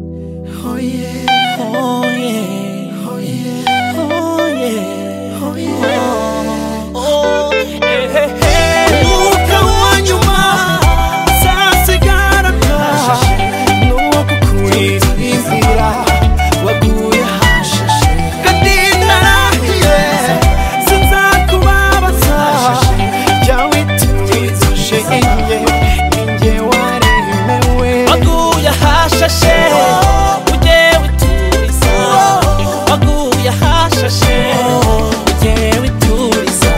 Oh yeah. Oh yeah. Oh yeah. Oh yeah. Oh yeah. Oh yeah. Umwuka wanyuma uzasigaraga nuwo kukwizihira waguye hashashe kandi narahiye sinzakubabaza jyawe tuwizishe inye ninjye waremewe waguye hashashe ugewe turiza waguye hashashe ugewe turiza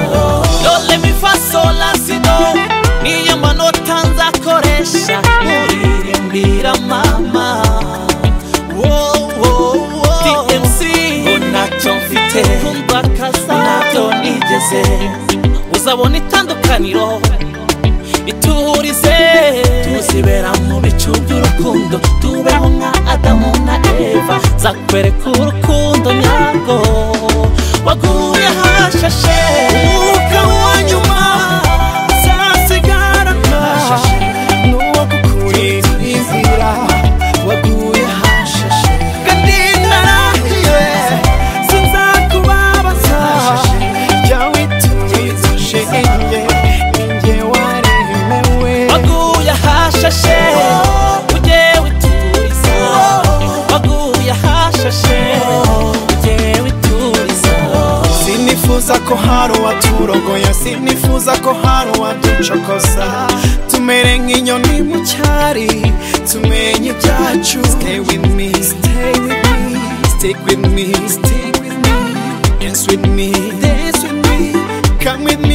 dore mifaso lasido niyo manota nzakoresha muririmbira mama DMC ntacyo mfite kumva kaza ntabyo nigeze uzabona itandukaniro biturize tuzibera mu bicu by'urukundo tubeho nka adamu na eva zakwereka urukundo nyarwo waguye hashashe umwuka wanyuma uzasigarana n'uwo kukurizira waguye hashashe kandi narahiye sinzakubabaza jyawe tuwizishe inye ninjye waremewe waguye hashashe ugewe turiza waguye hashashe ugewe turiza Sinifuza ko hari uwaturogoya sinifuza ko hari uwaducokoza tumere nk'inyoni mu cyari tumenye ibyacu stay with me stay with me stick with me stick with me dance with me dance with me come with me